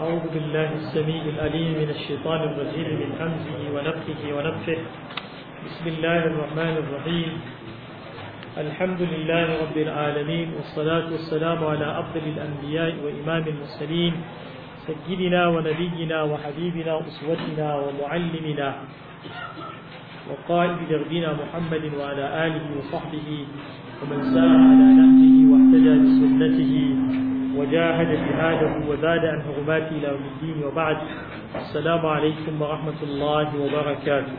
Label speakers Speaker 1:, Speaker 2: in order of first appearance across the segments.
Speaker 1: أعوذ بالله السميع العليم من الشيطان الرجيم من همزه ونفخه ونفخه بسم الله الرحمن الرحيم الحمد لله رب العالمين والصلاة والسلام على أفضل الأنبياء وإمام المرسلين سيدنا ونبينا وحبيبنا وأسوتنا ومعلمنا وقائد دربنا محمد وعلى آله وصحبه ومن سار على نهجه واهتدى بسنته وجاهد جهاده وزاد عن حرمات إلى يوم الدين وبعد السلام عليكم ورحمة الله وبركاته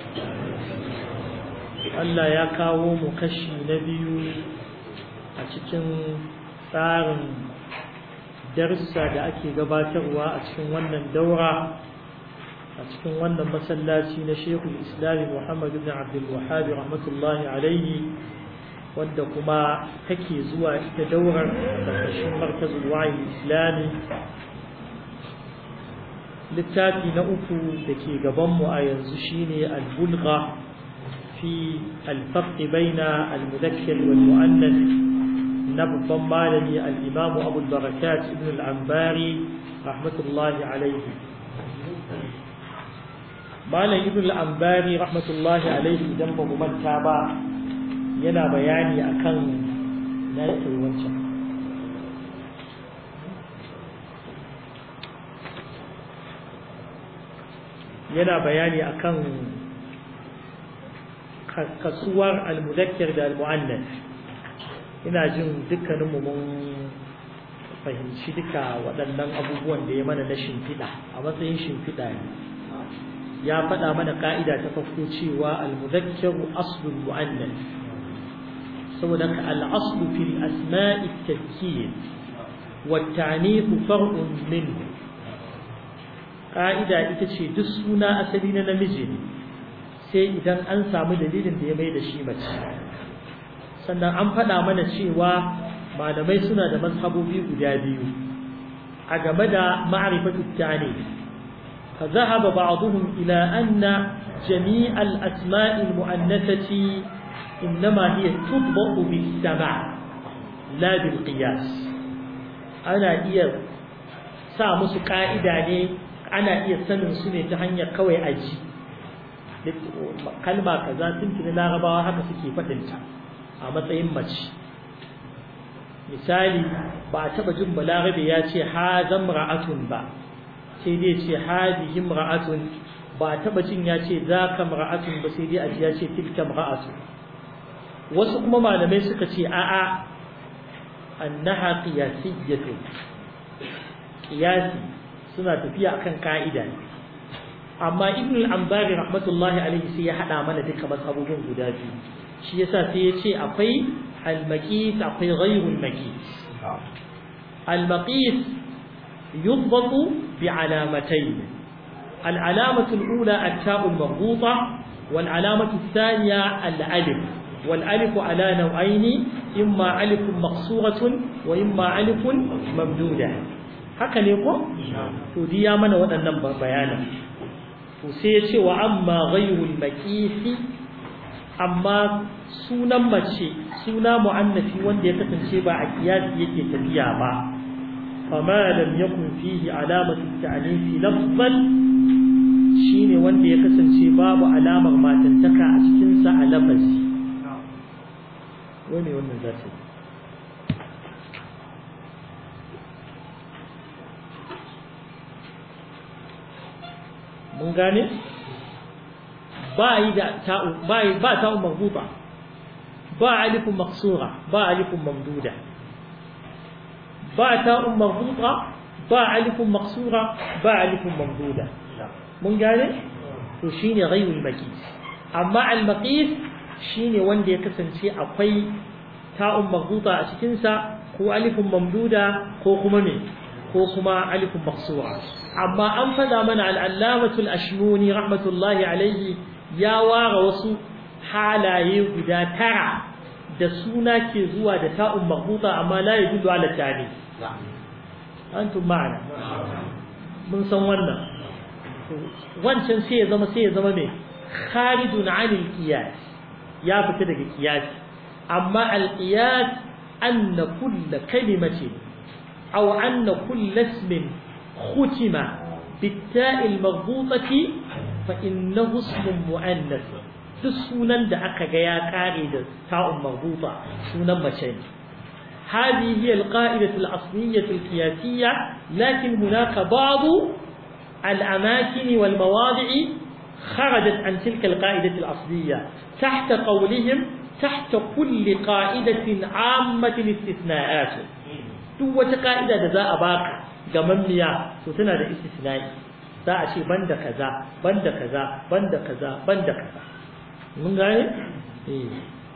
Speaker 1: Allah ya kawo mu kashi na biyu a cikin tsarin darussa da ake gabatarwa a cikin wannan daura a cikin wannan masallaci na Sheikhul Islam Muhammad ibn Abdul Wahhab rahmatullahi alaihi wanda kuma take zuwa ita daurar ƙarƙashin markazul wa'yi islami littafi na uku da ke gabanmu a yanzu shine al-bulgha fi al-farq baina al-mudakkar wal mu'annath na babban malami al-imam Abu al-Barakat ibn al-Anbari rahmatullahi alayhi malam ibn al-Anbari rahmatullahi alayhi idan ba mu manta ba yana bayani akan na yake wancan yana bayani akan kasuwar almudakkir da almu'annas ina jin dukkanin mu mun fahimci duka waɗannan abubuwan da ya mana na shimfiɗa a matsayin shimfiɗa ne ya faɗa mana ƙa'ida ta farko cewa almudakkiru aslul mu'annas saboda ka al'aslu fil asma'i tafkir wa ta'nifu far'un min ka'ida ita ce duk suna asali na namiji ne sai idan an samu dalilin da ya mai da shi mace sannan an faɗa mana cewa malamai suna da mazhabobi guda biyu a game da ma'rifatu ta'nif fa zahaba ba'dhum ila anna jami' al-asma'i al-mu'annathati إنما هي تطبق بالسمع لا بالقياس أنا إيا سامس قائدة أنا إيا سنن سنة تهنيا كوي أجي kalma kaza tuntuni larabawa haka suke faɗinta a matsayin mace misali ba a taɓa jin balarabe ya ce hazan ra'atun ba sai dai ce hadihi ra'atun ba a taɓa jin ya ce za ka ra'atun ba sai dai a ya ce tilka ra'atun wasu kuma malamai suka ce a'a annaha qiyasiyyatu qiyasi suna tafiya akan ka'ida ne amma ibn al-ambari rahmatullahi alaihi sai ya hada mana duka mazhabobin guda biyu shi yasa sai ya ce akwai al-maqis akwai ghayrul maqis al-maqis yudbatu bi alamatayn al-alamatu al-ula at-ta'u al-marbuta wal-alamatu ath-thaniya al-alif والالف على نوعين اما الف مقصوره واما الف ممدوده haka ne ko to di ya mana waɗannan bayanan to sai ya ce wa amma ghayrul maqisi amma sunan mace suna muannafi wanda ya kasance ba a kiyasi yake tafiya ba fama lam yakun fihi alamatu ta'nifi lafzan shine wanda ya kasance babu alamar matantaka a cikin sa a lafazi wani wannan za ta mun gane ba yi da ta'u ba yi ba ta'u marbuta ba alifun maksura ba alifun mamduda ba ta'u marbuta ba alifun maksura ba alifun mamduda mun gane to shine ghayrul maqis amma al maqis shine wanda ya kasance akwai ta'un marbuta a cikin sa ko alifun mamduda ko kuma me ko kuma alifun maksura amma an fada mana al-allamatu al-ashmuni rahmatullahi alayhi ya ware wasu halaye guda tara da suna ke zuwa da ta'un marbuta amma la yadullu ala tani antum ma'ana mun san wannan wancan sai ya zama sai ya zama me kharijun 'anil qiyas ya fita daga kiyasi amma alqiyas anna kull kalimatin aw anna kull ismin ختم بالتاء المربوطة فإنه اسم مؤنث duk sunan da aka ga ya kare da ta'un marbuta sunan mace ne هذه هي القاعدة الأصلية القياسية لكن هناك بعض الأماكن والمواضع خرجت عن تلك القاعدة الأصلية تحت قولهم تحت كل قاعدة عامة استثناءات duk wata ka'ida da za a baka gamammiya to tana da istisnai za a ce banda kaza banda kaza banda kaza banda kaza mun gane eh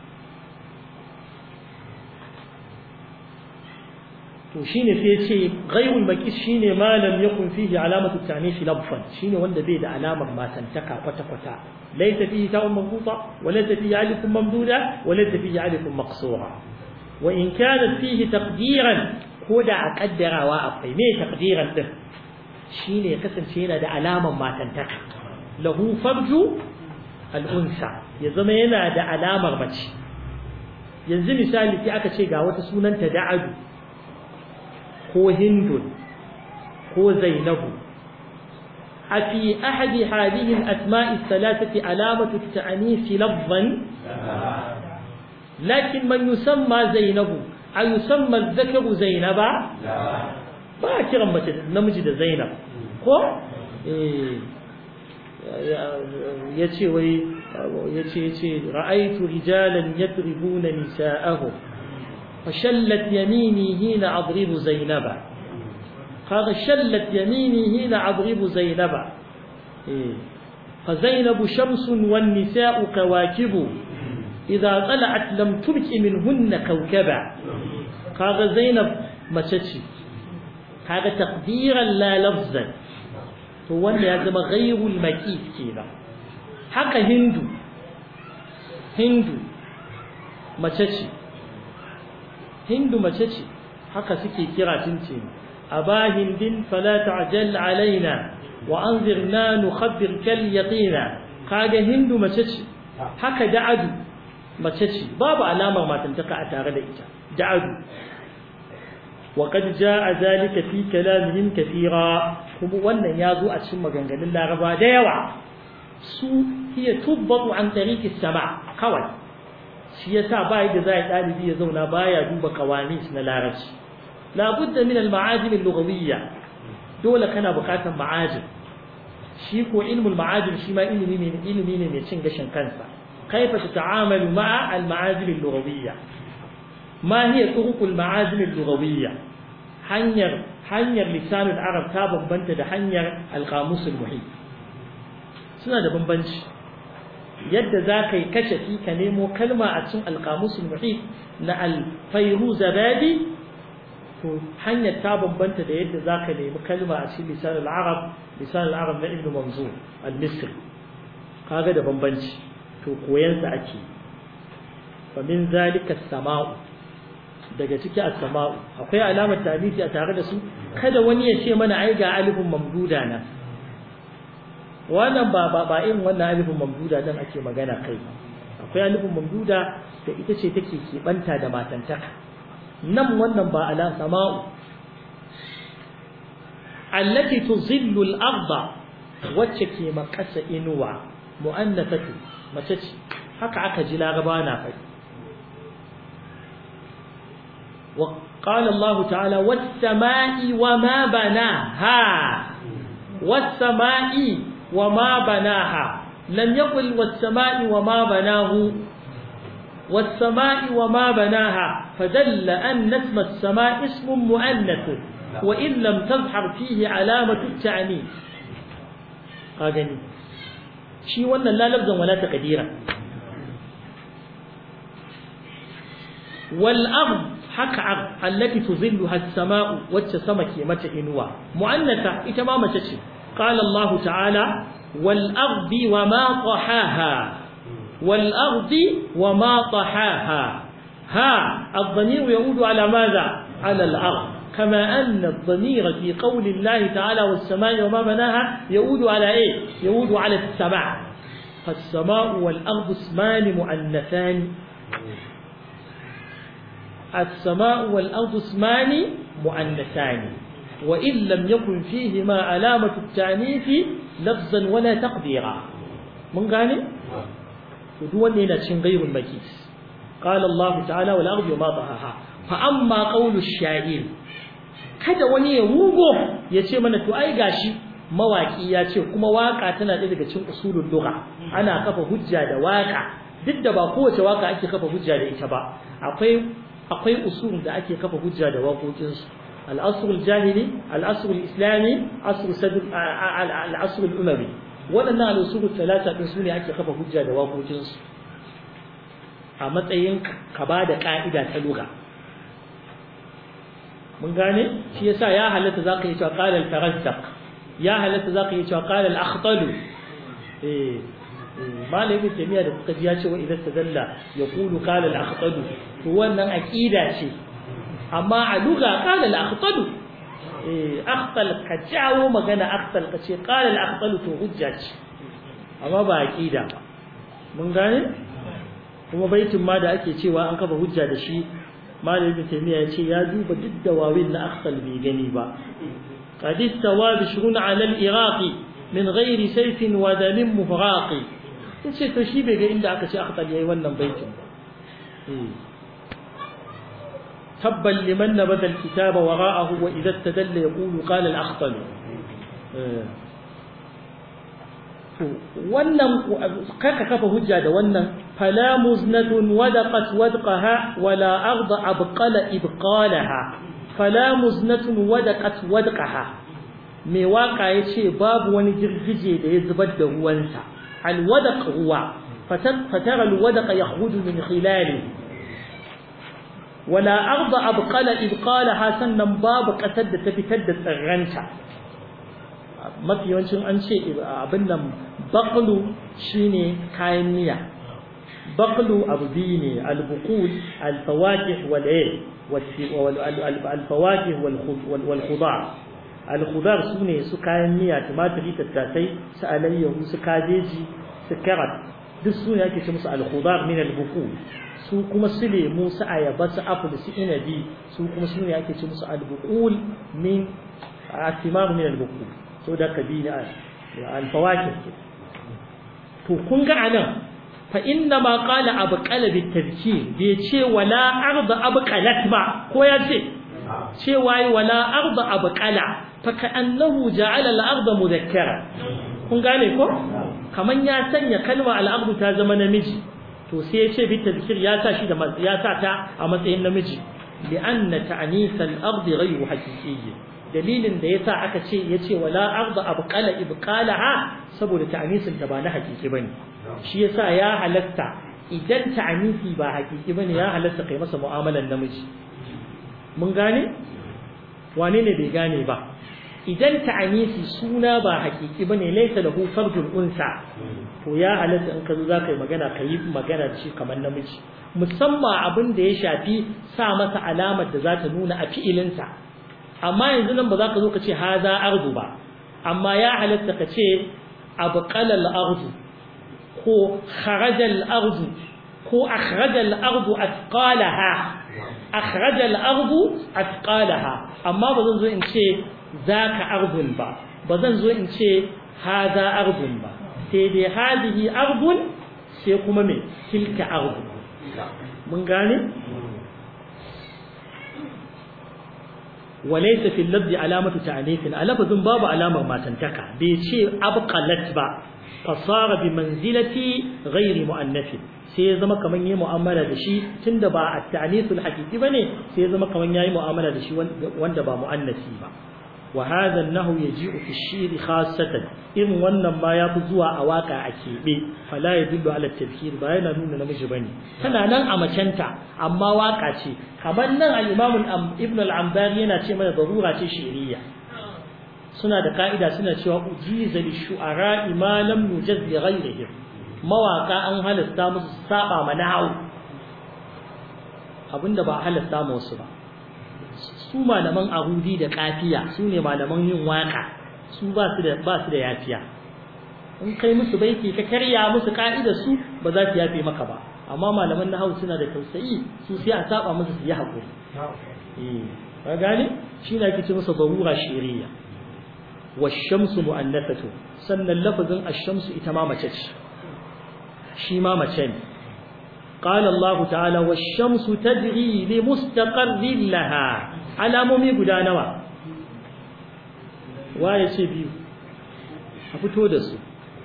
Speaker 1: to shine sai ce ghayrul makis shine ma lam yakun fihi alamatu ta'nif labfan shine wanda bai da alamar matantaka kwata kwata laysa fihi ta'un marbuta wa laysa fihi alifun mamduda wa laysa fihi alifun maqsura wa in kana fihi taqdiran ko da a kaddarawa akwai me taqdiran din shine kasance yana da alamar matantaka lahu farju al-unsa ya zama yana da alamar mace yanzu misali sai aka ce ga wata sunanta da'adu ko hindun ko zainabu a fi ahadi hadihin asma'i salatati alamatu ta'anisi lafzan lakin man yusamma zainabu a yusamma zakaru zainaba ba a kiran mace namiji da zainab ko ya ce wai ya ce ce ra'aitu rijalan yadribuna nisa'ahum فشلت يميني هنا أضرب زينبا قال شلت يميني هنا أضرب زينبا إيه. فزينب شمس والنساء كواكب إذا طلعت لم تبك منهن كوكبا قال زينب ما تشي هذا تقديرا لا لفظا هو لازم غير المكيف كذا حق هندو هندو ما تشي hindu mace ce haka suke kira tince aba hindin fala ta'jal alaina wa anzirna nukhabbir kal yaqina kaga hindu mace ce haka da'adu mace ce babu alamar matantaka a tare da ita da'adu wa qad jaa zalika fi kalamihim kathira kuma wannan yazo a cikin maganganun laraba da yawa su hiya tubbatu an tariqi sama kawai shi yasa ba yadda za a ɗalibi ya zauna baya duba kawanis na larabci labudda min al-ma'ajim al-lughawiyya dole kana buƙatar ma'ajim shi ko ilmul ma'ajim shi ma ilimi ne ilimi ne mai cin gashin kansa kaifa tata'amalu ma'a al-ma'ajim al-lughawiyya ma hiya turuq al-ma'ajim al-lughawiyya hanyar hanyar lisanul arab ta bambanta da hanyar al-qamus al-muhit suna da bambanci yadda za ka yi kashafi ka nemo kalma a cikin alƙamusul muhit na alfairu zabadi to hanyar ta bambanta da yadda za ka nemi kalma a cikin lisan al-arab lisan al-arab na ibn manzur al-misri kaga da bambanci to koyan sa ake fa min zalika samau daga ciki as-sama'u akwai alamar tabiti a tare da su kada wani ya ce mana ai ga alifin mamduda na wannan ba ba ba irin wannan alifin mamduda dan ake magana kai akwai alifin mamduda da ita ce take kebanta da matantaka nan wannan ba ala sama'u allati tuzillu al-ardha wacce ke makasa inuwa mu'annafatu mace ce haka aka ji laraba na faɗi وقال الله تعالى والسماء وما بناها والسماء وما بناها لم يقل والسماء وما بناه والسماء وما بناها فدل أن اسم السماء اسم مؤنث وإن لم تظهر فيه علامة التعنيف هذا شيء ولا لا لفظا ولا تقديرا والأرض haka allati tuzilluha as-sama'u wacce sama ke mata inuwa mu'annata ita ma mace ce qala Allah ta'ala wal ardi wa ma tahaha wal ardi wa ma tahaha ha ad-dhamir yaudu ala madha ala al-ard كما أن الضمير في قول الله تعالى والسماء وما بناها يعود على إيه؟ يعود على السماء فالسماء والأرض اسمان مؤنثان السماء والأرض اسمان مؤنثان wa in lam yakun fihi ma alamatu at-ta'nif lafzan wala taqdira mun gane to duk wanda yana cin ghayrul makis qala Allah ta'ala wal ardi ma tahaha fa amma qawlu ash-sha'ir kada wani ya rugo ya ce mana to ai gashi mawaki ya ce kuma waka tana ɗaya daga cikin usulul lugha ana kafa hujja da waka duk da ba kowace waka ake kafa hujja da ita ba akwai akwai usul da ake kafa hujja da waƙoƙin su al-asr al-jahili al-asr al-islami asr sadr al-asr al-umawi waɗannan al-usul talata din sune ake kafa hujja da waƙoƙin su a matsayin ka ba da ka'ida ta lugha mun gane shi yasa ya halatta zaka yi cewa qala al-farazdaq ya halatta zaka yi cewa qala al-akhtalu eh malai ibn taymiya da kuka ji ya ce wa idan tadalla yaqulu qala al-akhtalu to wannan aqida ce amma a lugha qala al-akhtalu eh akhtal ka jawo magana akhtal ka ce qala al-akhtalu to hujja ce amma ba aqida ba mun gane kuma baitin ma da ake cewa an kafa hujja da shi malam ibn taymiya ya ce ya duba duk da wawin na akhtal bai gani ba qad istawa bishrun ala al-iraqi min ghairi sayfin wa damin muhraqi yace to shi bai ga inda aka ce akhtal yayi wannan baitin ba tabban liman nabada al-kitaba wara'ahu wa idha istadalla yaqulu qala al-akhtal wannan kaka kafa hujja da wannan fala muznatun wadaqat wadqaha wala arda abqala ibqalaha fala muznatun wadaqat wadqaha mai waka yace babu wani girgije da ya zubar da ruwansa alwadaq ruwa fatara alwadaq yakhruju min khilali wala arda abqala ibqalaha sannan babu kasar da ta fitar da tsirranta mafi yawancin an ce abin nan baqlu shine kayan miya baqlu abu biyu ne al-buqul al-fawakih wal al-fawakih wal khudar al-khudar sune su kayan miya tumatiri tattasai su alayyahu su kabeji su carrot duk sune ake ce musu al-khudar min al-buqul su kuma su lemu su ayaba su apple su inabi su kuma sune ake ce musu al-buqul min athimar min al-buqul so da kabila al-fawakih to kun ga anan fa inna ma qala abqala bitadhkir bai ce wala arda abqalat ba ko ya ce ce wai wala arda abqala fa ka'annahu ja'ala al-arda mudhakkara kun gane ko kaman ya sanya kalma al-ardu ta zama namiji to sai ya ce bitadhkir ya sa shi da ya sa ta a matsayin namiji li'anna ta'nis al-ardi ghayru haqiqiyyin dalilin da yasa aka ce yace wala arda abqala ibqalaha saboda ta'nisin ta ba na hakiki bane shi yasa ya halatta idan ta'nisi ba hakiki bane ya halatta kai masa mu'amalan namiji mun gane wane ne bai gane ba idan ta'nisi suna ba hakiki bane laysa lahu farjul unsa to ya halatta in ka zo zaka yi magana kai magana da shi kamar namiji musamman abin da ya shafi sa masa alamar da za ta nuna a fi'ilinsa amma yanzu nan ba za ka zo ka ce haza ardu ba amma ya halatta ka ce abqala al-ardu ko kharaja al-ardu ko akhraja al-ardu athqalaha akhraja al-ardu athqalaha amma ba zan zo in ce zaka ardun ba ba zan zo in ce haza ardun ba sai dai hadihi ardun sai kuma me tilka ardu mun gane وليس في اللفظ علامة تعنيف اللفظ باب علامة ما تنتكع بيشي أبقلت با فصار بمنزلة غير مؤنث sai ya zama kaman yayi mu'amala da shi tunda ba at-ta'nisul haqiqi bane sai ya zama kaman yayi mu'amala da shi wanda ba mu'annasi ba wa hadha an-nahu yaji'u fi ash-shi'r khassatan in wannan ma ya fi zuwa a waka a kebe fala yadullu ala at-tadhkir ba yana nuna namiji bane tana nan a macenta amma waka ce kamar nan al-imam ibn al-ambari yana ce mana darura ce shi'riya suna da ka'ida suna cewa ujiza li shu'ara ma lam yujaz li ghayrihim mawaka an halasta musu saba ma nahawu abinda ba halasta musu ba su malaman ahudi da kafiya su ne malaman yin waka su ba su da ba su da yafiya in kai musu baiti ka karya musu ka'idar su ba za su yafe maka ba amma malaman nahawu suna da tausayi su sai a saba musu su yi hakuri eh ka gane shi ne ake ce masa darura shiriya washamsu mu'annathatu sannan lafazin ash-shamsu ita ma mace ce shi ma mace ne قال الله تعالى والشمس تجري لمستقر لها alamomi guda nawa waye ce biyu a fito da su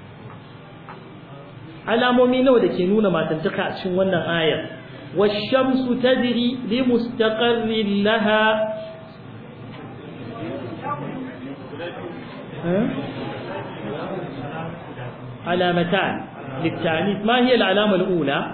Speaker 1: alamomi nawa da ke nuna matantaka a cikin wannan ayar washamsu tajri li mustaqarrin laha علامتان للتعنيف ما هي العلامة الأولى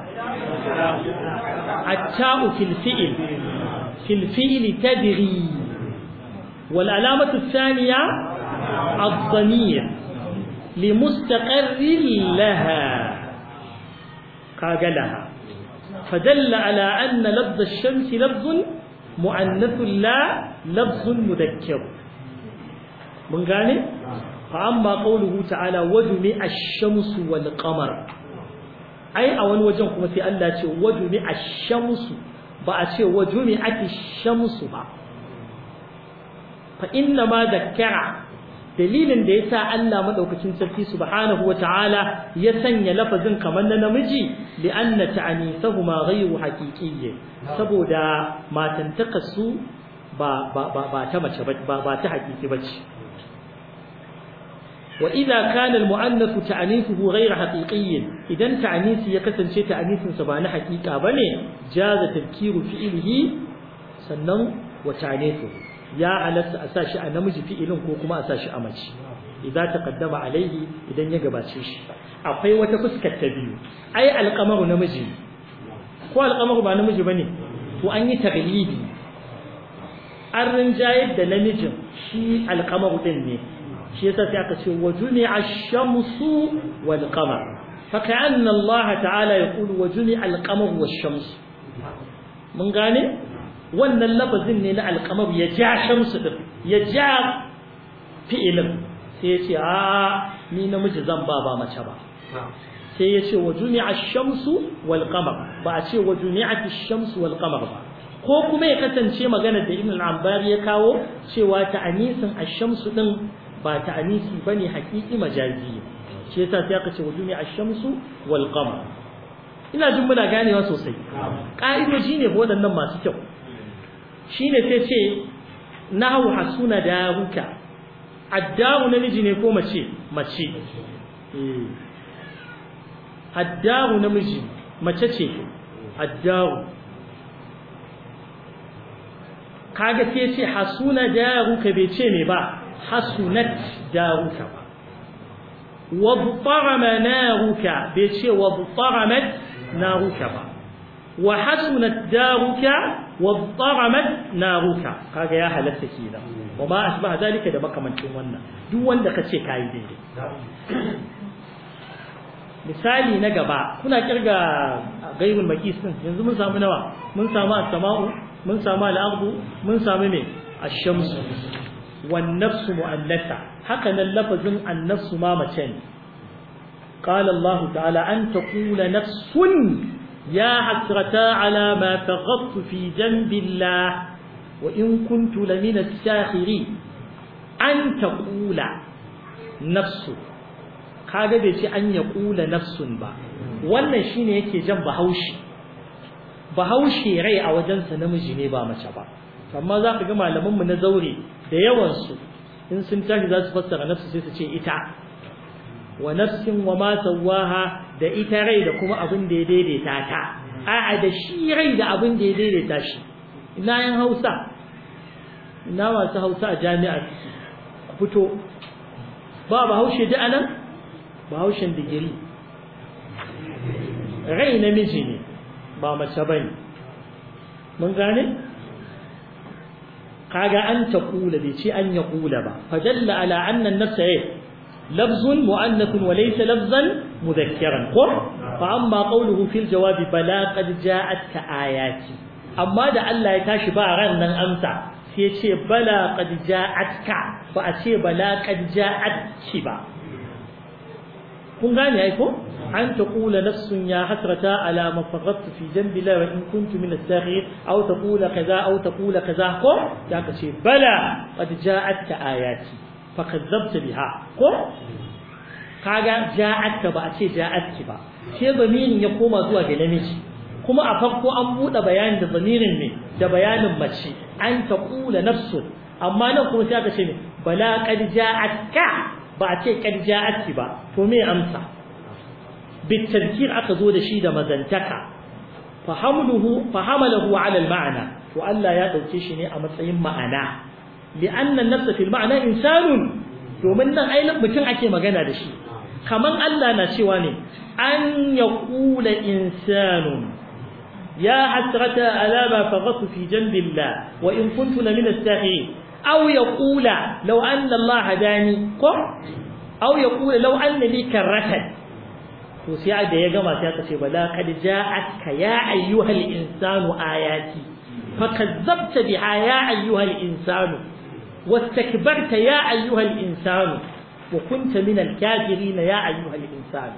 Speaker 1: التاء في الفئل في الفئل تدري والعلامة الثانية الضمير لمستقر لها قاقلها فدل على أن لفظ الشمس لفظ مؤنث لا لفظ مذكر من قال فأما قوله تعالى وجمع الشمس والقمر أي أول وجه كما في الله وجمع الشمس بأشي وجمعت الشمس با فإنما ذكر dalilin da yasa Allah madaukakin sarki subhanahu wataala ya sanya lafazin kamar na namiji li'anna ta'anisahuma ghayru haqiqiyyi saboda matantaka su ba ba ba ta mace ba ba ta haqiqi bace wa idza kana al-mu'annath ta'anithuhu ghayra haqiqiyyin idan ta'anisi ya kasance ta'anisin sa ba na haqiqa bane jaza tadhkiru fi'lihi sannan wa ta'anithuhu ya halatta a sashi a namiji fi'ilin ko kuma a sashi a mace idan taqaddama alaihi idan ya gabace shi akwai wata fuskar ta biyu ai alqamaru namiji ko alqamaru ba namiji bane to an yi taglibi an rinjayar da namijin shi alqamaru din ne shi yasa sai aka ce wajuni ash-shamsu wal qamar fa ka'anna Allah ta'ala yaqulu wajuni al-qamar wash-shams mun gane wannan lafazin ne na alkamar ya ja shamsu din ya ja fi'ilin sai ya ce a ni namiji zan ba ba mace ba sai ya ce wa jumi'a shamsu wal qamar ba a ce wa jumi'at shamsu wal qamar ba ko kuma ya kasance magana da ibn al-ambari ya kawo cewa ta'anisin ash-shamsu din ba ta'anisi bane haqiqi majazi shi yasa sai aka ce wa jumi'a shamsu wal qamar ina jin muna ganewa sosai ka'idoji ne waɗannan masu kyau shine sai ce nahu hasuna daruka addaru namiji ne ko mace mace addaru namiji mace ce addaru kaga sai ce hasuna daruka bai ce me ba hasunat daruka ba wabtarama naruka bai ce wabtaramat naruka ba wa hasunat daruka waddaramat naruka kaga ya halatta kenan wa ma asbaha zalika da makamancin wannan duk wanda kace kai daidai misali na gaba kuna kirga gaibul makis din yanzu mun samu nawa mun samu as-sama'u mun samu al-ardu mun samu me ash-shamsu wan nafsu mu'annatha haka nan lafazin an-nafsu ma mace ne قال الله تعالى أن تقول نفس يا حسرتا على ما فغضت في جنب الله وإن كنت لمن الساخرين أن تقول نفس kaga bai ce an ya kula nafsun ba wannan shine yake jan bahaushe bahaushe rai a wajensa namiji ne ba mace ba amma za ka ga malamanmu na zaure da yawansu in sun tashi za su fassara nafsu sai su ce ita wa nafsin wa ma sawaha da ita rai da kuma abin da ya daidaita ta a'a da shi rai da abin da ya daidaita shi ina yan Hausa ina masu Hausa a jami'a ku fito ba ba haushe da anan ba haushen digiri rai namiji ne ba mace bane mun gane kaga an ta kula bai ce an ya kula ba fadalla ala anna an-nafsa لفظ مؤنث وليس لفظا مذكرا قر فأما قوله في الجواب بلا قد جاءتك آياتي أما دا الله يتاشي بارا نن أمسا سيشي بلا قد جاءتك فأشي بلا قد جاءتك با kun gane ai ko أن تقول نفس يا حسرة على ما فرطت في جنب الله وإن كنت من الساخرين أو تقول كذا أو تقول كذا قم ذاك شيء بلى قد جاءتك آياتي فكذبت بها قم kaga ja'atka ba a ce ja'atki ba sai zamirin ya koma zuwa ga namiji kuma a farko an buɗe bayanin da zamirin ne da bayanin mace an taqula nafsun amma nan kuma sai aka ce ne bala qad ja'atka ba a ce qad ja'atki ba to me amsa بالتذكير aka zo da shi da mazantaka fahamluhu fahamalahu ala al-ma'na to Allah ya dauke shi ne a matsayin ma'ana li'anna an-nafs fi al-ma'na insanun domin nan ainihin mutum ake magana da shi kaman Allah na cewa ne an yaqula insanun ya hasrata ala ma faghatu fi janbillah wa in kuntu min as-sahihin aw yaqula law anna Allah hadani ko aw yaqula law anna li karratan to sai da ya gama sai aka ce bala kad ja'atka ya ayyuhal insanu ayati fakazzabta biha ya ayyuhal insanu wastakbarta ya ayyuhal insanu wa kunta min al-kafirin ya ayyuhal insanu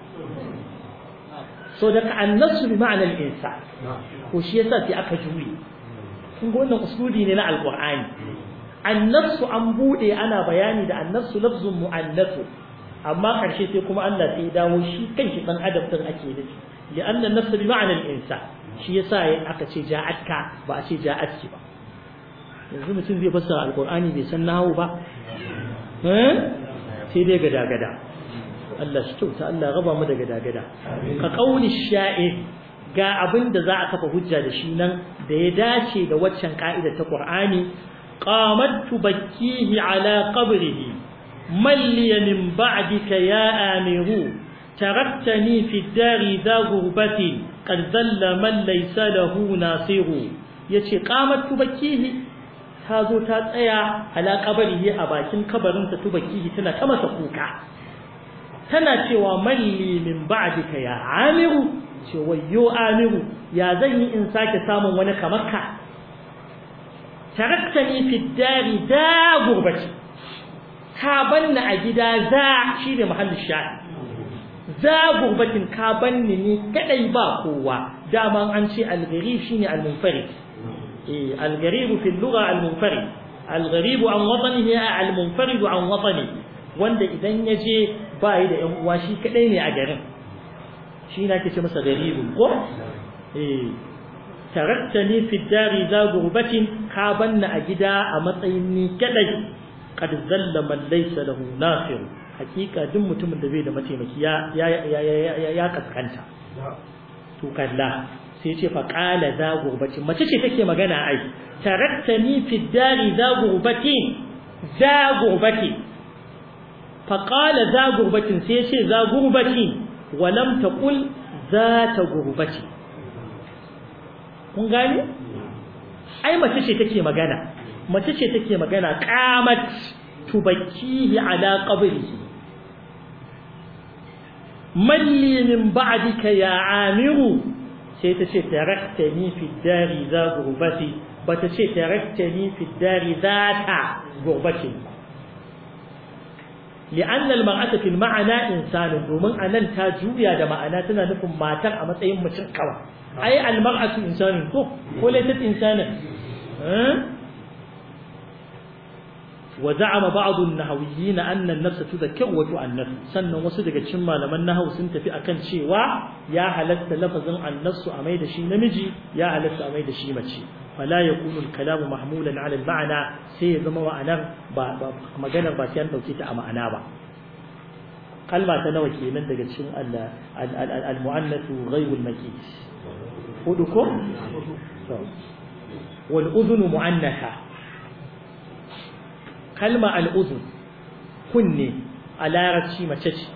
Speaker 1: so da annasu bi ma'anar insan ko shi yasa sai aka juye kun ga wannan usuli ne na alqur'ani annasu an bude ana bayani da annasu lafzun mu'annasu amma karshe sai kuma Allah sai ya dawo shi kanshi dan adam din ake nufi li'anna an-nafs bi ma'na al-insan shi yasa aka ce ja'atka ba a ce ja'atki ba yanzu mutum zai fassara alqur'ani bai san nahawu ba eh sai dai gada gada Allah shi kyauta Allah raba mu da gada gada ka qauli sha'ir ga abin da za a kafa hujja da shi nan da ya dace da waccan ka'ida ta Qur'ani qamat tubakkihi ala qabrihi من لي من بعدك يا آمر تركتني في الدار ذا غربة قد ذل من ليس له ناصر yace qamat tubakihi ta zo ta tsaya ala kabarihi a bakin kabarin ta tubakihi tana ta masa kuka tana cewa malli min ba'dika ya amiru ce wayyo amiru ya zan yi in sake samun wani kamar ka taraktani fi dari da gurbati ka banni a gida za shi ne mahallin sha'i za gurbatin ka banni ni kadai ba kowa dama an ce al-gharib shine al-munfarid eh al-gharib fi al-lugha al-munfarid al-gharib an watanihi al-munfarid an watani wanda idan yaje ba yi da yan uwa shi kadai ne a garin shi na ke ce masa gharib ko eh taraktani fi dari za gurbatin ka banni a gida a matsayin ni kadai qad zalla man laysa lahu nasir hakika duk mutumin da bai da mataimaki ya ya ya ya kaskanta to kalla sai ce fa qala za gurbati mace ce take magana ai taraktani fi dari za gurbati za gurbati fa qala za gurbatin sai ce za gurbati wa lam taqul za ta gurbati kun gane ai mace ce take magana mace ce take magana qamat tubakkihi ala qabrihi malli min ba'dika ya amiru sai ta ce taraktani fi dari za gurbati bata ce taraktani fi dari zata gurbati لأن المرأة في المعنى إنسان domin anan ta juya da ma'ana tana nufin matar a matsayin mutum kawai ai al-mar'atu insanun ko ko laysat insanan وزعم بعض النحويين أن النفس تذكر وتؤنث sannan wasu daga cikin malaman nahwu sun tafi akan cewa ya halatta lafazin annasu a mai da shi namiji ya halatta a mai da shi mace fala yakunu al-kalam mahmulan ala al-ma'na sai ya zama ma'anar ba maganar ba sai an dauke ta a ma'ana ba kalma ta nawa kenan daga cikin al-mu'annath ghayr al-makis hudu ko wal udhun mu'annatha kalma al'uzun kunne a larabci mace ce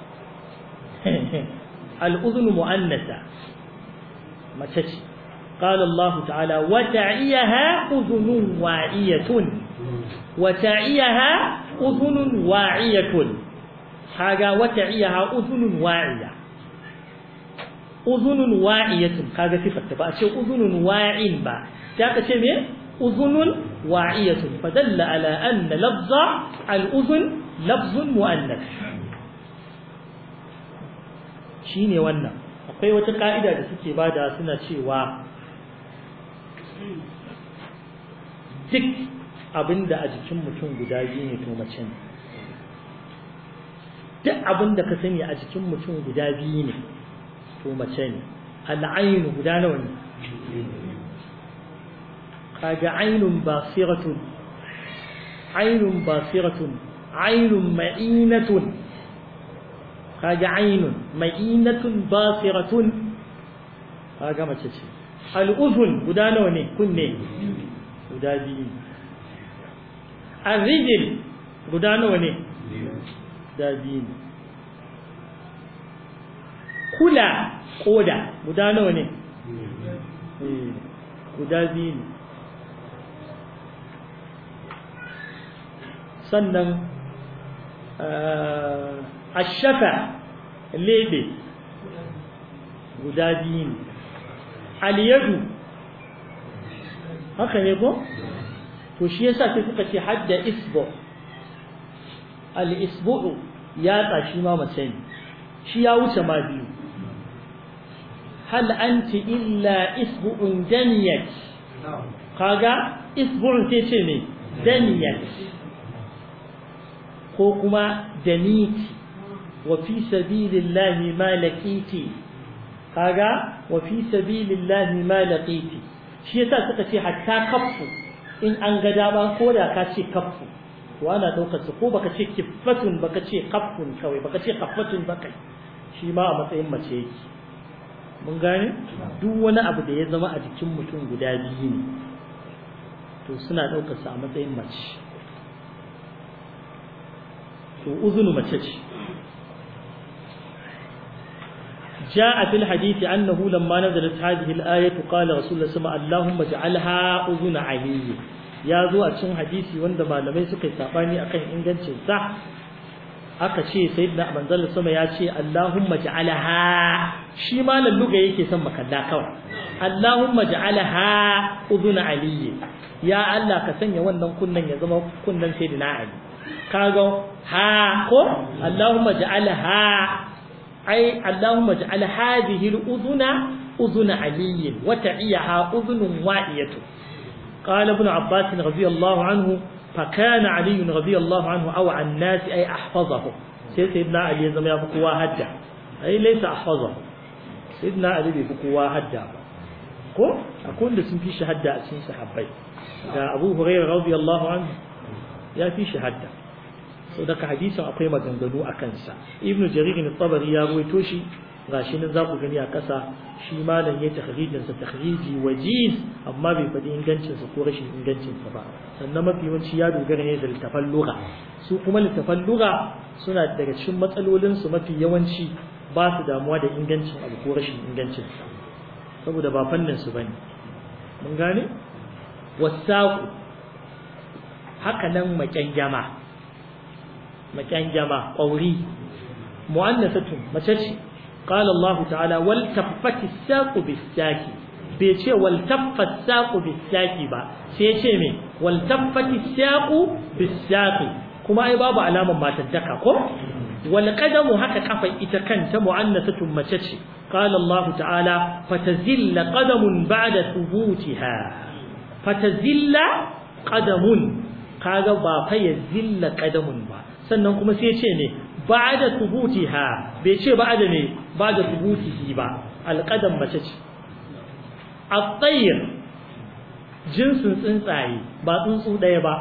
Speaker 1: al'uzun mu'annasa mace ce قال الله تعالى وتعيها أذن واعية وتعيها أذن واعية هذا وتعيها أذن واعية أذن واعية هذا صفة بقى أذن واع با تاكا أذن واعية فدل على أن لفظ الأذن لفظ مؤنث shine wannan akwai wata ka'ida da suke bada suna cewa duk abinda a jikin mutum guda biyu ne to mace ne duk abinda ka sani a jikin mutum guda biyu ne to mace ne al'ainu guda nawa ne kaga ainun basiratun ainun basiratun ainun ma'inatun kaga ainun ma'inatun basiratun kaga mace ce al'uzun guda nawa ne kunne guda biyu arrijil guda nawa ne guda biyu kula koda guda nawa ne guda biyu ne sannan ashafa lebe guda biyu ne aliyadu haka ne ko to shi yasa sai suka ce hadda isbu al-isbu'u ya tsashi ma mace ne shi ya wuce ma biyu hal anti illa isbu'un daniyat kaga isbu'un sai ce ne daniyat ko kuma daniti wa fi sabilillahi ma laqiti kaga wa fi sabilillahi ma laqiti shi yasa suka ce hatta kaffu in an ga dama ko da ka ce kaffu to ana daukar su ko baka ce kiffatun baka ce kaffun kawai baka ce kaffatun baka shi ma a matsayin mace yake mun gane duk wani abu da ya zama a jikin mutum guda biyu ne to suna daukar su a matsayin mace to uzunu mace ce جاء في الحديث أنه لما نزلت هذه الآية قال رسول الله صلى الله عليه وسلم اللهم اجعلها أذن علي يا ذو أتشن حديثي وندما لم يسقي ساباني أكن إنجن صح aka ce sayyidina manzal sama ya ce Allahumma ja'alaha shi ma nan luga yake son makalla kawai Allahumma ja'alaha udhun aliyyi ya Allah ka sanya wannan kunnan ya zama kunnan sayyidina Ali kaga ha ko Allahumma ja'alaha ai Allahumma ja'al hadhihi al-udhuna udhun aliyyin wa ta'iyaha udhunun wa'iyatu qala ibn Abbas radiyallahu anhu فكان علي رضي الله عنه أو عن الناس أي أحفظه سيدنا علي يزم يبقوا هدا أي ليس أحفظه سيدنا علي يبقوا هدا ko akwai da sun fi shahada a cikin sahabbai da Abu Hurairah radiyallahu anhu ya fi shahada so daga hadisin akwai maganganu a kansa Ibn Jarir al-Tabari ya ruwaito shi gashi nan za ku gani a ƙasa shi malam ya takhrijin sa takhriji wajiz amma bai faɗi ingancin sa ko rashin ingancin sa ba sannan mafi yawanci ya dogara ne da littafan lugha su kuma littafan lugha suna daga cikin matsalolin su mafi yawanci ba su damuwa da ingancin abu ko rashin ingancin sa saboda ba fannin su bane mun gane wasaqu haka nan makyangyama makyangyama ƙauri mu'annasatun mace ce قال الله تعالى والتفت الساق بالساق bai ce waltaffat saqu bisaqi ba sai ce me waltaffat saqu bisaqi kuma ai babu alaman matattaka ko wal qadamu haka kafan ita kanta mu'annasatun mace ce qala Allah ta'ala fatazilla qadamun ba'da thubutiha fatazilla qadamun kaga ba fa yazilla qadamun ba sannan kuma sai ce ne ba'da thubutiha bai ce ba'da ne ba'da thubutihi ba alqadam mace ce at-tayr jinsin tsuntsaye ba tsuntsu daya ba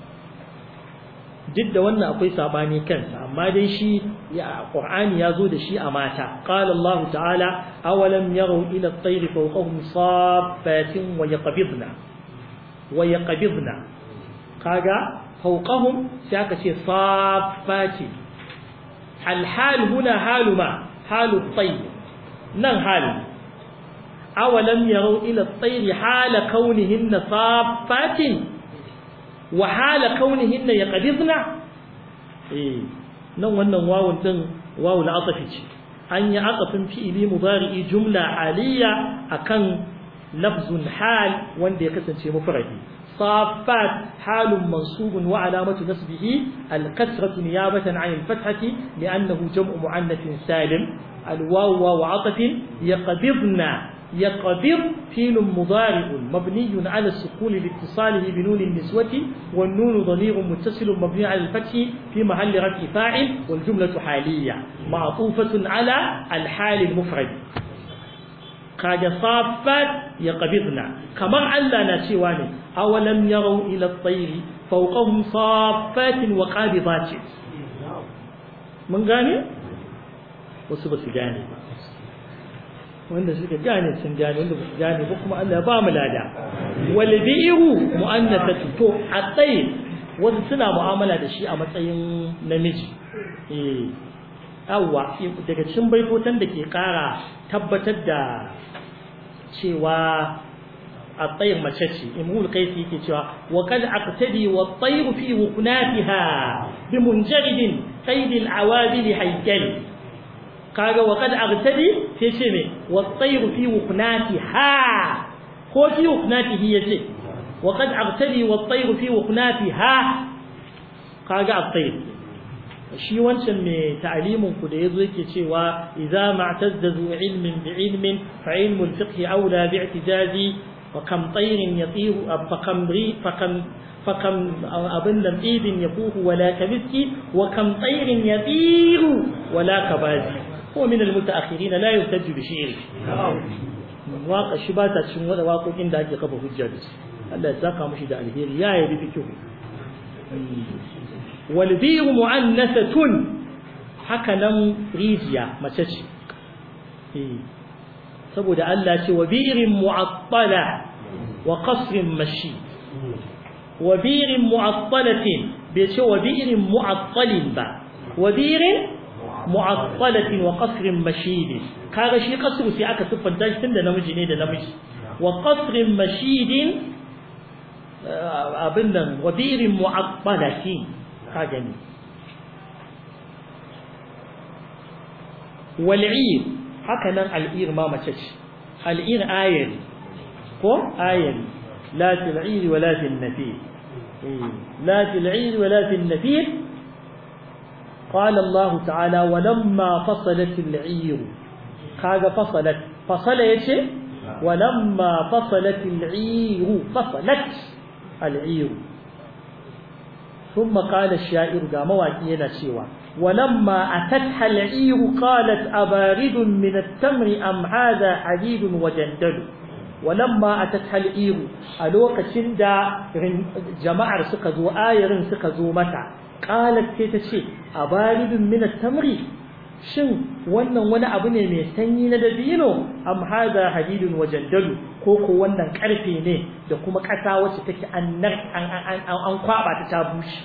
Speaker 1: duk da wannan akwai sabani kansa amma dai shi ya qur'ani ya zo da shi a mata qala allah ta'ala awalam yaru ila at-tayr fawqahum saffatin wa yaqbidna wa yaqbidna kaga fawqahum sai aka ce saffati al-hal huna halu ma halu at-tayr nan halu awalam yaru ila at-tayr hala kaunihinna saffatin wa hala kaunihinna yaqbidna eh nan wannan wawun din wawul atafi ce an yi aqafin fi'ili mudari'i jumla aliyya akan lafzun hal wanda ya kasance mufradi صافات حال منصوب وعلامة نصبه الكسرة نيابة عن الفتحة لأنه جمع مؤنث سالم الواو واو عطف يقبضن يقبض فيل مضارع مبني على السكون لاتصاله بنون النسوة والنون ضمير متصل مبني على الفتح في محل رفع فاعل والجملة حالية معطوفة على الحال المفرد kaga saffat ya qabidna kamar Allah na cewa ne awalam yarau ila at-tayr fawqahum saffatin wa qabidatin mun gane wasu ba su gane ba wanda suka gane sun gane wanda ba su gane ba kuma Allah ba mu lada wal bi'ru mu'annathatu to at-tayr wasu suna mu'amala da shi a matsayin namiji eh awwa daga cikin baitotan da ke kara tabbatar da cewa الطير مشتشي إمرؤ القيس يكي وقد أقتدي والطير في وكناتها بمنجرد قيد العوادل هيكل قال وقد أقتدي في شمي والطير في وكناتها هو في وكناته يجي وقد أقتدي والطير في وكناتها قال الطير shi wancan mai ta'alimin ku da yazo yake cewa idza ma'tazzu ilmin bi ilmin fa ilmu al-fiqh aula bi i'tizazi wa kam tayrin yatiru fa kam ri fa kam fa kam abin da ibin yafuhu wala kabiski wa kam tayrin yatiru wala kabazi ko min al-mutaakhirin la yuhtaju bi shi'ri waka shi ba ta cin wada waƙoƙin da ake kafa hujja da su Allah ya saka mushi da alheri ya yabi fikihu والبير مؤنثة haka nan rijiya mace ce saboda Allah ce wa birin mu'attala wa qasrin mashi wa birin mu'attalatin bai ce wa birin mu'attalin ba wa birin mu'attalatin wa qasrin mashid kaga shi qasru sai aka siffanta shi tunda namiji ne da namiji wa qasrin mashidin abin nan wa birin mu'attalatin ka gani wal'ir haka nan al'ir ma mace ce al'ir ayari ko ayari la til'ir wa la fil nafir la til'ir wa la fil nafir قال الله تعالى ولما فصلت العير كاغا فصلت فصل يشي ولما فصلت العير فصلت العير ثم قال الشاعر ga mawaki yana cewa walamma atatha al-ir qalat abarid min at-tamr am hadha hadid wa jandal walamma atatha al-ir a lokacin da jama'ar suka zo ayarin suka zo mata qalat sai ta ce abarid min at-tamr shin wannan wani abu ne mai sanyi na dabino am hadha hadid wa jandal ko ko wannan karfe ne da kuma ƙasa wacce take an an kwaba ta ta bushe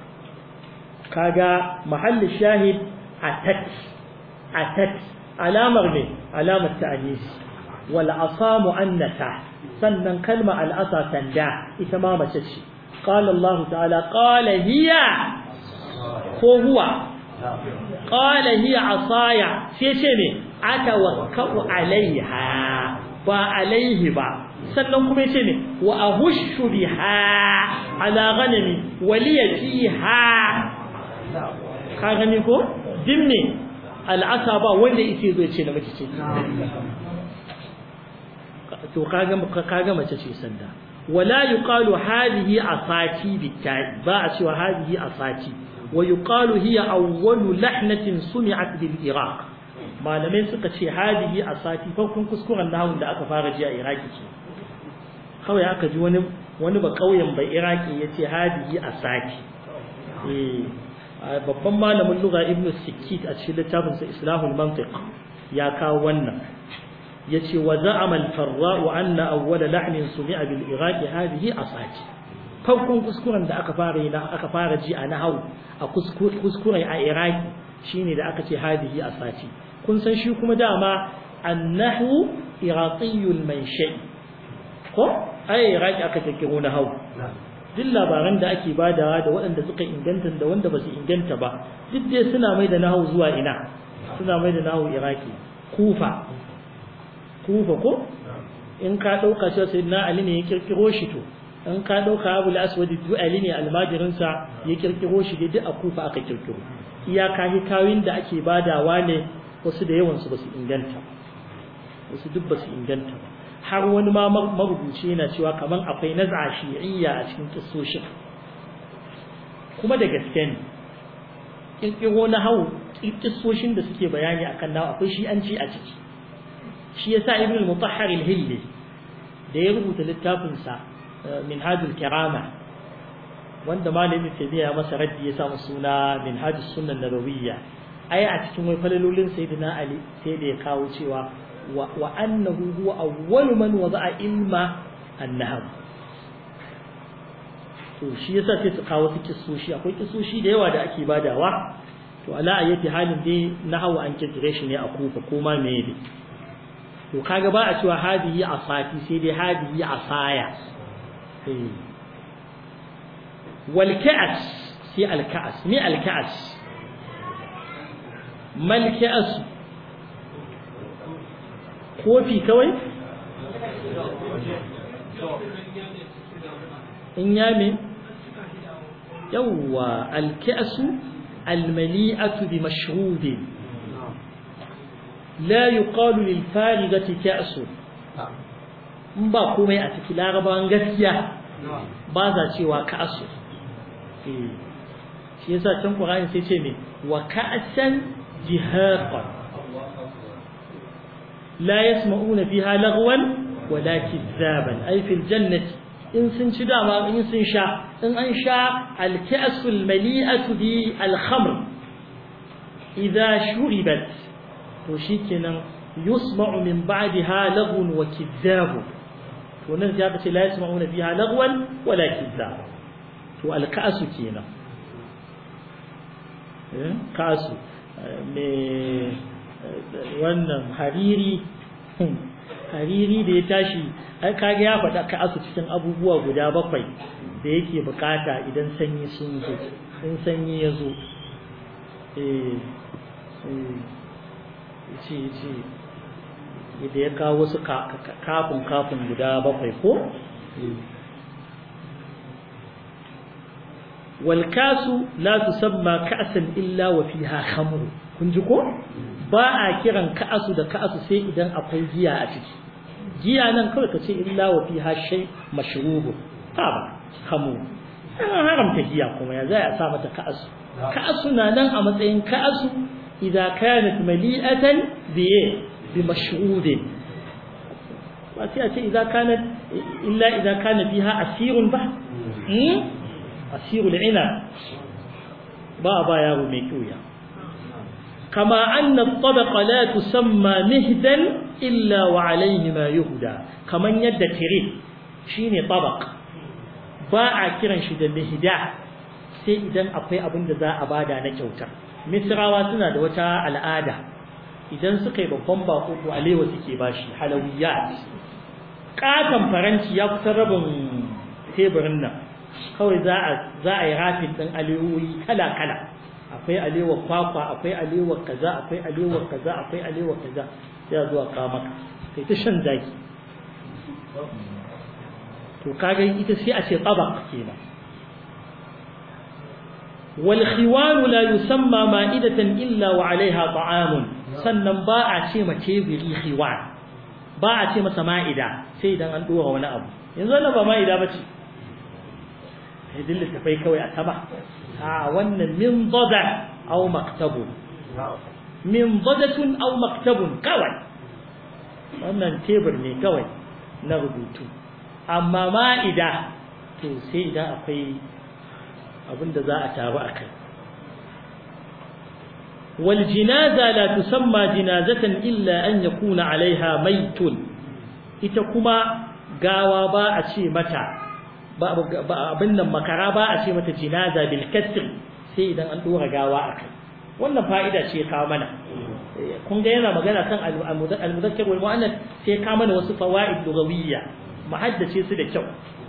Speaker 1: kaga mahallin shahid atat atat alamar ne alamar ta'anis wal asa mu'annata sannan kalma al asa sanda ita ma mace ce qala Allah ta'ala qala hiya ko huwa qala hiya asaya sai ce ne atawakkau alaiha ba alaihi ba sannan kuma yace ne wa ahushu biha ala ghanami waliya fiha ka gani ko dimme al'asa ba wanda yake zo ce na mace ce to kaga kaga mace ce sanda wala yuqalu hadhihi asati bitai ba a cewa hadhihi asati wa yuqalu hiya awwalu lahnatin sumi'at bil iraq malamai suka ce hadihi a sati farkon kuskuren nahun da aka fara ji a iraki ce kawai aka ji wani wani ba kauyen bai iraki ya ce hadihi a sati babban malamin lugha ibnu sikit a cikin littafin sa islahul mantiq ya kawo wannan yace wa za'ama al-farra wa anna awwala lahnin sumi'a bil iraqi hadihi asati farkon kuskuren da aka fara aka fara ji a nahawu a kuskuren a iraki shine da aka ce hadihi asati kun san shi kuma dama annahu iraqiyul manshai ko ai iraki aka kirkiro na hau duk labaran da ake badawa da waɗanda suka inganta da wanda ba su inganta ba duk dai suna mai da nahu zuwa ina suna mai da nahu iraki kufa kufa ko in ka ɗauka cewa sai na ali ne ya kirkiro shi to in ka ɗauka abu aswadi duk ali ne almajirinsa ya kirkiro shi dai duk a kufa aka kirkiro iyaka hikawin da ake badawa ne wasu da yawansu ba su inganta wasu duk ba su inganta ba har wani ma marubuci yana cewa kamar akwai naz'a shi'iyya a cikin kissoshin kuma da gaske ne kirkiro na hau kissoshin da suke bayani akan nawa akwai shi'anci a ciki shi yasa ibn al-mutahhar al-hilli da ya rubuta littafin sa minhajul karama wanda malami tabiya masa raddi ya samu suna minhajus sunnah nabawiyya ai a cikin wai falalolin sayyidina ali sai da ya kawo cewa wa annahu huwa awwalu man wada'a ilma an-nahw to shi yasa sai su kawo su kissoshi akwai kissoshi da yawa da ake badawa to ala ayyati halin dai nahwu an kirkire shi ne a kufa ko ma me ne to kaga ba a cewa hadihi asati sai dai hadihi asaya wal ka'as sai al ka'as me al ka'as mal ka'as kofi kawai in yame yawwa alka'su almali'atu bi mashrubin la yuqalu lil farigati ka'su in ba komai a cikin larabawan gaskiya ba za cewa ka'su shi yasa can qur'ani sai ce me wa ka'san jihaqan la yasma'una fiha lagwan wala kizzaban ay fil jannati in sun ci dama in sun sha in an sha alka'sul mali'atu bi alkhamr idza shuribat to shikenan yusma'u min ba'daha laghun wa kizzab to nan ya ce la yasma'una fiha lagwan wala kizzab to alka'su kenan eh ka'su me wannan hariri hariri da ya tashi ai kage ya faɗa ka asu cikin abubuwa guda bakwai da yake bukata idan sanyi sun zo in sanyi ya zo eh ce ce da ya kawo wasu kafin kafin guda bakwai ko walkasu la tusamma ka'san illa wa fiha khamru kun ji ko ba a kiran ka'asu da ka'asu sai idan akwai giya a ciki giya nan kawai ka ce illa wa fiha shay mashrubu ta ba khamu an haramta giya kuma ya zai a sa mata ka'asu ka'asu na nan a matsayin ka'asu idza kanat mali'atan bi bi mashrubin ba sai a ce idza kanat illa idza kana fiha asirun ba asirul ina ba ba yaro mai kyuya kama anna tabaqa la tusamma mihdan illa wa alayhi ma yuhda kaman yadda tire shine tabaq ba a kiran shi da mihda sai idan akwai abin da za a bada na kyauta misrawa suna da wata al'ada idan suka yi babban bako ko alewa suke bashi halawiyat katon faranci ya kusa rabin teburin nan kawai za a za a yi rafin ɗin alewoyi kala kala akwai alewar kwakwa akwai alewar kaza akwai alewar kaza akwai alewar kaza sai a zuwa kawo maka kai ta shan zaki to kaga ita sai a ce tsabak kenan wal khiwan la yusamma ma'idatan illa wa 'alayha ta'amun sannan ba a ce ma tebiri khiwan ba a ce masa ma'ida sai idan an dora wani abu yanzu wannan ba ma'ida bace sai dille tafai kawai a taba a wannan min dada aw maktabun min dadatun aw maktabun kawai wannan tebur ne kawai na rubutu amma ma'ida to sai idan akwai abinda za a taru a kai wal jinaza la tusamma jinazatan illa an yakuna alaiha maitun ita kuma gawa ba a ce mata abin nan makara ba a ce mata jinaza bil kasr sai idan an dora gawa a kai wannan fa'ida ce kawo mana kun ga yana magana kan al-muzakkar wal mu'annas sai ka mana wasu fawaid lugawiyya muhaddace su da kyau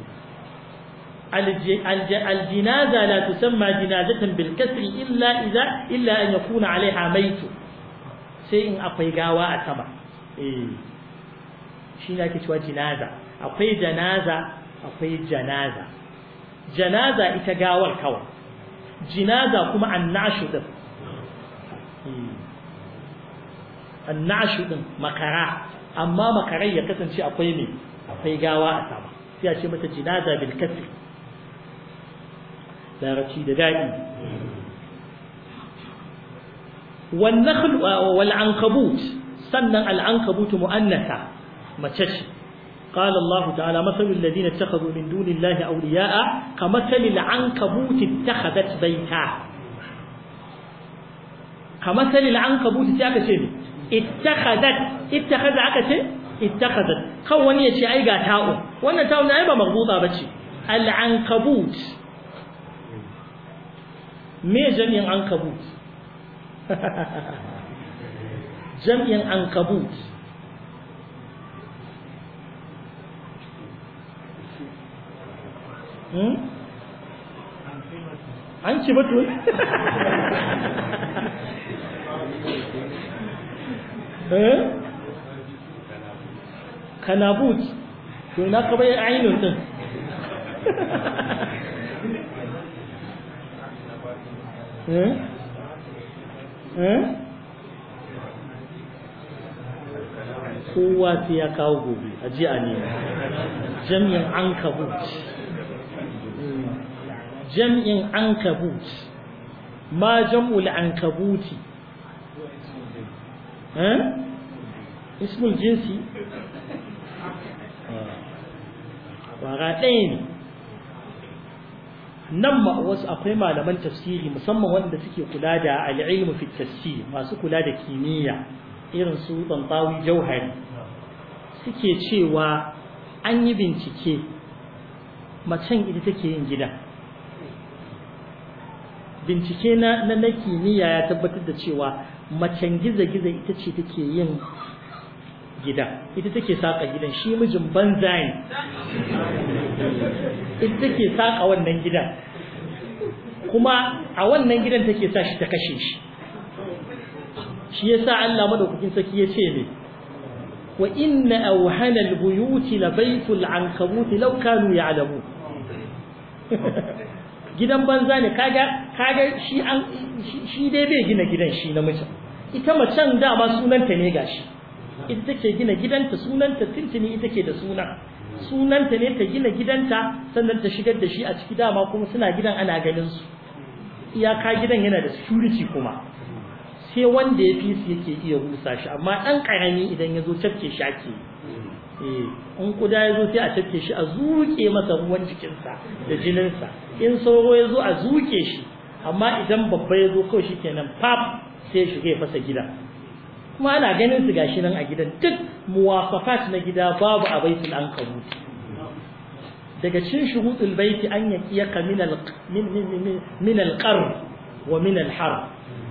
Speaker 1: الجنازة لا تسمى جنازة بالكسر إلا إذا إلا أن يكون عليها ميت شيء أقوي قاوة أتبع إيه شيء لك شوى جنازة أقوي جنازة أقوي جنازة جنازة إتقاوى الكوى جنازة كما النعش ده annashu din makara amma makarai ya kasance akwai me akwai gawa a sama sai a ce mata jinaza bil kasr larabci da dadi wan nakhl wal ankabut sannan al ankabut muannatha mace ce قال الله تعالى مثل الذين اتخذوا من دون الله أولياء كمثل العنكبوت اتخذت بيتا كمثل العنكبوت اتخذت اتخذت اتخذ عكسه اتخذت كون يشي أي تاؤ وانا تاؤ نعيبا مغبوطة بشي العنكبوت ما جميع عنكبوت جميع عنكبوت an ci batu kanabut to na ka bai ainihin din kowa sai ya kawo gobe a ji a nema jami'in an kabut jam'in ankabut ma jam'ul ankabuti eh ismul jinsi wara ɗaya ne nan ma wasu akwai malaman tafsiri musamman wanda suke kula da al'ilmu fi tafsir masu kula da kimiyya irin su tantawi jauhari suke cewa an yi bincike macen ita take yin gida bincike na na kimiyya ya tabbatar da cewa macen giza-giza ita ce take yin gida ita take saka gidan shi mijin banza ne ita take saka wannan gidan kuma a wannan gidan take sa shi ta kashe shi shi yasa Allah madaukakin saki ya ce ne wa inna awhana albuyuti labaytul ankabut law kanu ya'lamu gidan banza ne kaga kaga shi an shi dai bai gina gidan shi namijin ita macen dama sunanta ne gashi ita take gina gidanta sunanta tintini ita ke da suna sunanta ne ta gina gidanta sannan ta shigar da shi a ciki dama kuma suna gidan ana ganin su iyaka gidan yana da security kuma sai wanda ya fi su yake iya rusa shi amma ɗan ƙarami idan ya zo cafke shi ake eh in kuda ya zo sai a cafke shi a zuke masa ruwan jikinsa da jininsa in sauro ya zo a zuke shi amma idan babba ya zo kawai shi kenan pap sai ya shiga ya fasa gida kuma ana ganin su gashi nan a gidan duk muwafafat na gida babu a baitul ankabut daga cikin shurutul baiti an yaqiyaka min al min min min al wa min al har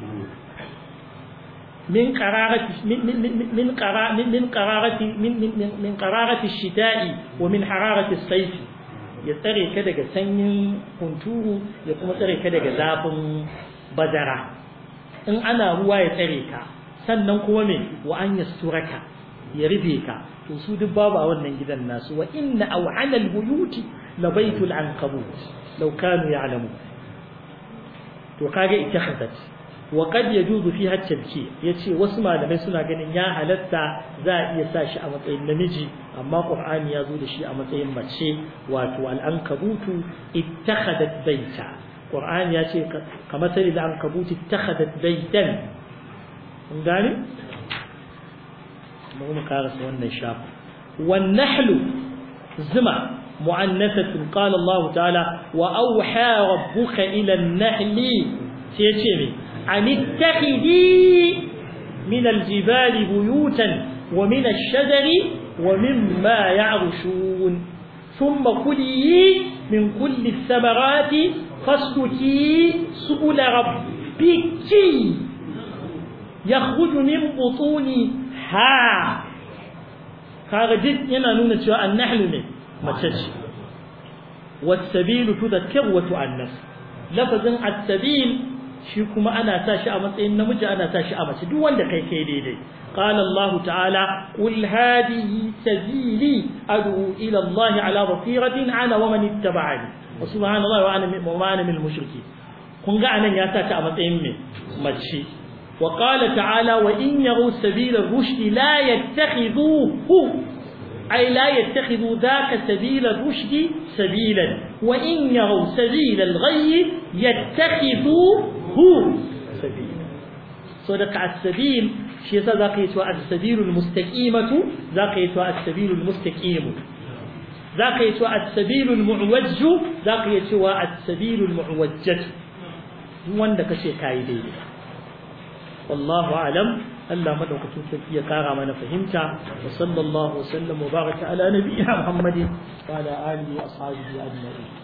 Speaker 1: min qararati min min qara min qararati min min min qararati ash-shita'i wa min hararati as-sayf ya tsare ka daga sanyin hunturu ya kuma tsare ka daga zafin bazara in ana ruwa ya tsare ka sannan kuma me wa an yasturaka ya rufe ka to su duk babu a wannan gidan nasu wa inna aw'ala al-buyuti la baytul ankabut law kanu ya'lamu to kage ittakhazat wa qad yajuzu fiha at-tabkir yace wasu malamai suna ganin ya halatta za a iya sa shi a matsayin namiji amma qur'ani ya zo da shi a matsayin mace wato al-ankabutu ittakhadat baita qur'ani ya ce kamar sai da ankabuti ittakhadat baitan kun gane mu mu karasa wannan shafi wan nahlu zuma mu'annathatun qala Allah ta'ala wa awha rabbuka ila an-nahli sai yace me an ittakhidi min al-jibali buyutan wa min ash-shajari wa mimma ya'rushun thumma kuli min kulli ath-thamarati fasluki subula rabbiki yakhruju min butuniha kaga duk yana nuna cewa annahlu ne mace ce wasabilu tudhakkir wa tu'annas lafazin as-sabil shi kuma ana sa shi a matsayin namiji ana sa shi a mace duk wanda kai kai daidai قال الله تعالى قل هذه سبيلي أدعو إلى الله على بصيرة أنا ومن اتبعني وسبحان الله وأنا وما أنا من المشركين kun ga anan ya sa ta a matsayin mai mace وقال تعالى وإن يروا سبيل الرشد لا يتخذوه أي لا يتخذوا ذاك سبيل الرشد سبيلا وإن يروا سبيل الغي يتخذوه سبيلا صدق السبيل شيء ذاك يتوى السبيل المستقيمة ذاك يتوى السبيل المستقيم ذاك يتوى السبيل المعوج ذاك يتوى السبيل المعوجة wanda kace kai daidai wallahu alam Allah madaukakin sarki ya kara mana fahimta wa sallallahu wa sallam wa baraka ala nabiyyina Muhammadin wa ala alihi wa ashabihi ajma'in